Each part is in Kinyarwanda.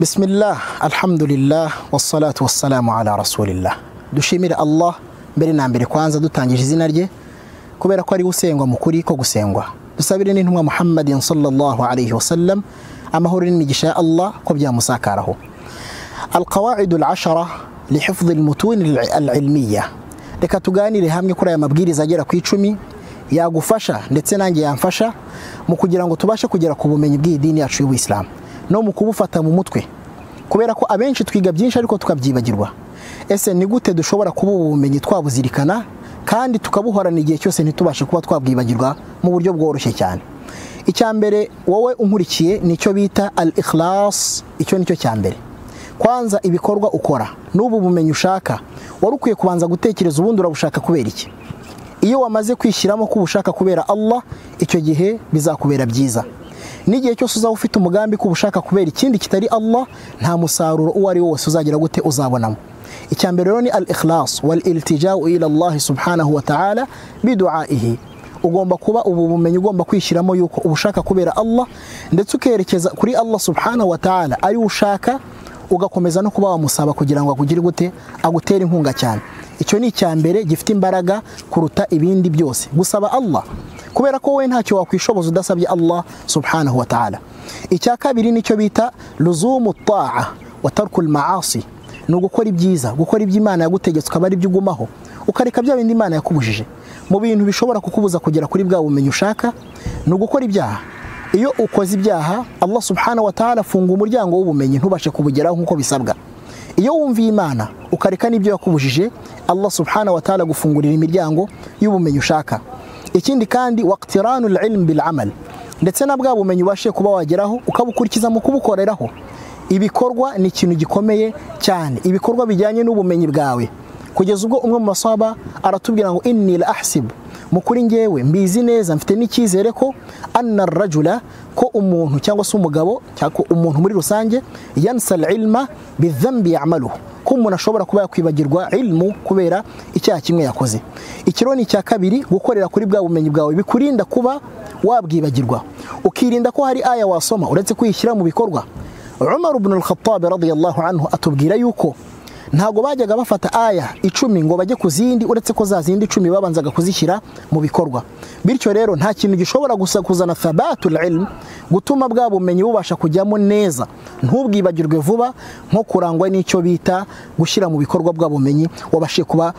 bisimilah alhamdulillah wassalatu wassalamu ala rasulillah dushimire allah mbere na mbere kwanza dutangije izina rye kubera ko ari usengwa mu kuri ko gusengwa dusabire n'intumwa muhammadin sallallahu alayhi wasallam amahoro n'imigisha ya allah ko byamusakaraho alqawaidu alashara lihifdhi almutuni alilmiya reka tuganire hamwe kuri aya mabwiriza agera ku icumi yagufasha ndetse nanjye yamfasha mu kugira ngo tubashe kugera ku bumenyi bw'idini yacu y'ubuyisilamu no mu kubufata mu mutwe kubera ko abenshi twiga byinshi ariko tukabyibagirwa ese ni gute dushobora kuba ubumenyi twabuzirikana kandi tukabuhorana igihe cyose ntitubashe kuba twabwibagirwa mu buryo bworoshye cyane icya mbere wowe unkurikiye nicyo bita al ikhlas icyo nicyo cya mbere kwanza ibikorwa ukora n'ubu bumenyi ushaka wari ukwiye kubanza gutekereza ubundi urabushaka kubera iki iyo wamaze kwishyiramo ko ubushaka kubera Allah icyo gihe bizakubera byiza n'igihe cyose uzaba ufite umugambi ko ubushaka kubera ikindi kitari Allah nta musaruro uwo ari wo wose uzagera gute uzabonamo icya mbere rero ni al ikhlas wal iltija'u ila Allah subhanahu wa ta'ala bidu'aihi ugomba kuba ubu bumenyi ugomba kwishyiramo yuko ubushaka kubera Allah ndetse ukerekeza kuri Allah subhanahu wa ta'ala ari ushaka ugakomeza no kuba wamusaba kugira ngo akugire gute agutere inkunga cyane icyo ni icya mbere gifite imbaraga kuruta ibindi byose gusaba Allah kubera ko wowe ntacyo wakwishoboza udasabye Allah subhanahu wa ta'ala icya kabiri nicyo bita luzumu ta'a wa tarkul maasi ni ugukora ibyiza gukora ibyo imana yagutegetse ukaba ari byo ugumaho ukareka bya bindi imana yakubujije mu bintu bishobora kukubuza kugera kuri bwa bumenyi ushaka ni ugukora ibyaha iyo ukoze ibyaha Allah subhanahu wa ta'ala afunga umuryango w'ubumenyi ntubashe kubugeraho nk'uko bisabwa iyo wumviye imana ukareka n'ibyo yakubujije Allah subhanahu wa ta'ala gufungurira imiryango y'ubumenyi ushaka ikindi kandi waqtiranu ilm bil amal ndetse na bwa bumenyi ubashe kuba wageraho ukabukurikiza mu kubukoreraho ibikorwa ni ikintu gikomeye cyane ibikorwa bijyanye n'ubumenyi bwawe kugeza ubwo umwe mu masaba aratubwira ngo inni la ahsib mukuri ngewe mbizi neza mfite n'icyizere ko anna rajula ko umuntu cyangwa se umugabo cyangwa umuntu muri rusange yansa ilma bidhanbi ya'maluhu ko umuntu ashobora kuba yakwibagirwa ilmu kubera icyaha kimwe yakoze ikiro ni icya kabiri gukorera kuri bwa bumenyi bwawe bikurinda kuba wabwibagirwa ukirinda ko hari aya wasoma uretse kuyishyira mu bikorwa Umar ibn al-Khattab radiyallahu anhu atubwira yuko ntago bajyaga bafata aya icumi ngo bajye ku zindi uretse ko za zindi icumi babanzaga kuzishyira mu bikorwa bityo rero nta kintu gishobora gusa kuzana thabatul ilm gutuma bwa bumenyi bubasha kujyamo neza ntubwibagirwe vuba nko kurangwa n'icyo bita gushyira mu bikorwa bwa bumenyi wabashe kuba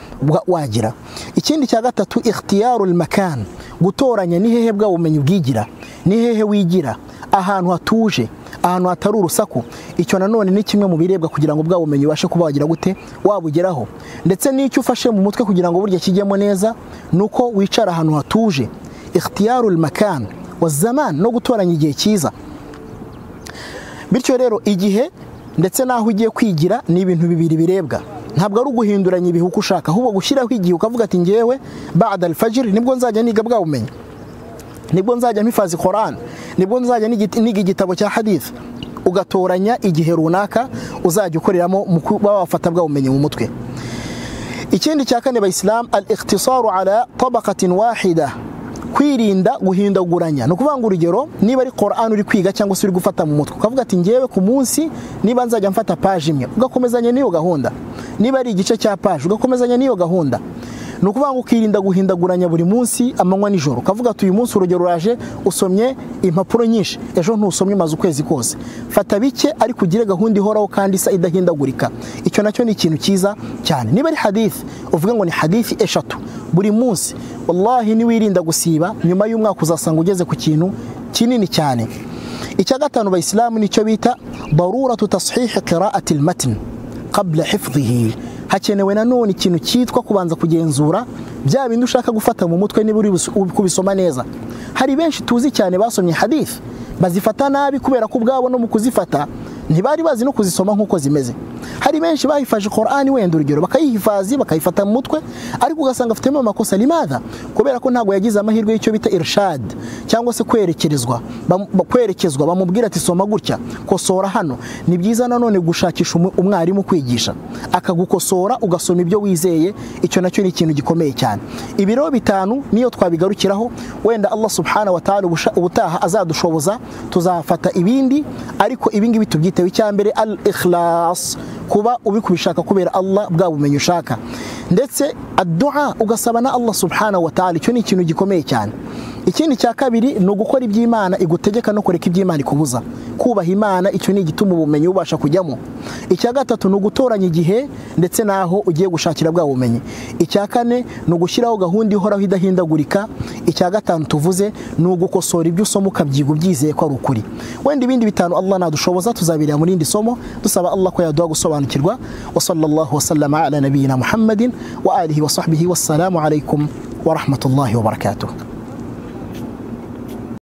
wagira ikindi cya gatatu ikhtiyarul makan gutoranya ni hehe bwa bumenyi bwigira ni hehe wigira ahantu hatuje ahantu hatari urusaku icyo nanone ni kimwe mu birebwa kugira ngo bwa bumenyi ubashe kuba wagira gute wabugeraho ndetse n'icyo ufashe mu mutwe kugira ngo burya kijyemo neza ni uko wicara ahantu hatuje ikhtiyarul makan wa zaman no gutoranya igihe cyiza bityo rero igihe ndetse n'aho ugiye kwigira ni ibintu bibiri birebwa ntabwo ari uguhinduranya ibihe uko ushaka ahubwo gushyiraho igihe ukavuga ati ngewe ba'da al-fajr nibwo nzajya niga bwa bumenyi nibwo nzajya mpifazi Quran nibwo nzajya niga igitabo cya hadith ugatoranya igihe runaka uzajya ukoreramo mu kuba wafata bwa bumenyi mu mutwe ikindi cya kane bayisilamu al ikhtisaru ala tabaqatin wahida kwirinda guhindaguranya ni ukuvuga ngo urugero niba ari Quran uri kwiga cyangwa se uri gufata mu mutwe ukavuga ati ngewe ku munsi niba nzajya mfata paje imwe ugakomezanya n'iyo gahunda niba ari igice cya paje ugakomezanya n'iyo gahunda ni ukuvuga ngo ukirinda guhindaguranya buri munsi amanywa nijoro ukavuga ati uyu munsi urugero uraje usomye impapuro nyinshi ejo ntusomye maze ukwezi kose fata bike ariko ugire gahunda ihoraho kandi isa idahindagurika icyo nacyo ni ikintu cyiza cyane niba ari hadithi uvuga ngo ni hadithi eshatu buri munsi wallahi niwirinda gusiba nyuma y'umwaka uzasanga ugeze ku kintu kinini cyane icya gatanu bayisilamu nicyo bita daruratu tashihi qira'ati al-matn qabla hifdhihi hakenewe nanone ikintu cyitwa kubanza kugenzura bya bindi ushaka gufata mu mutwe niba uri kubisoma neza hari benshi tuzi cyane basomye hadith bazifata nabi kubera ko ubwabo no mu kuzifata ntibari bazi no kuzisoma nk'uko zimeze hari benshi bahifaje Qur'ani wenda urugero bakayihifazi bakayifata mu mutwe ariko ugasanga afitemo amakosa limadha kubera ko ntabwo yagize amahirwe y'icyo bita irshad cyangwa se kwerekerezwa kwerekezwa bamubwira ati soma gutya kosora hano ni byiza nanone gushakisha umwarimu kwigisha akagukosora ugasoma ibyo wizeye icyo nacyo ni ikintu gikomeye cyane ibiro bitanu niyo twabigarukiraho wenda Allah subhanahu wa ta'ala ubutaha azadushoboza tuzafata ibindi ariko ibingibi tubyita bitewe icya mbere al ikhlas kuba ubikubishaka kubera Allah bwa bumenyi ushaka ndetse addu'a ugasaba na Allah subhanahu wa ta'ala icyo ni ikintu gikomeye cyane ikindi cya kabiri ni ugukora iby'imana igutegeka no kureka iby'imana ikubuza kubaha imana icyo ni igituma ubumenyi bubasha kujyamo icya gatatu ni ugutoranya igihe ndetse n'aho ugiye gushakira bwa bumenyi icya kane ni ugushyiraho gahunda ihoraho idahindagurika icya gatanu tuvuze ni ugukosora ibyo usoma ukabyiga ubyizeye ko ari ukuri wenda ibindi bitanu Allah nadushoboza tuzabirira mu rindi somo dusaba Allah ko yaduha gusobanukirwa wa sallallahu wasallama ala nabiyina muhammadin wa alihi wa sahbihi wassalamu alaikum wa rahmatullahi wa barakatuh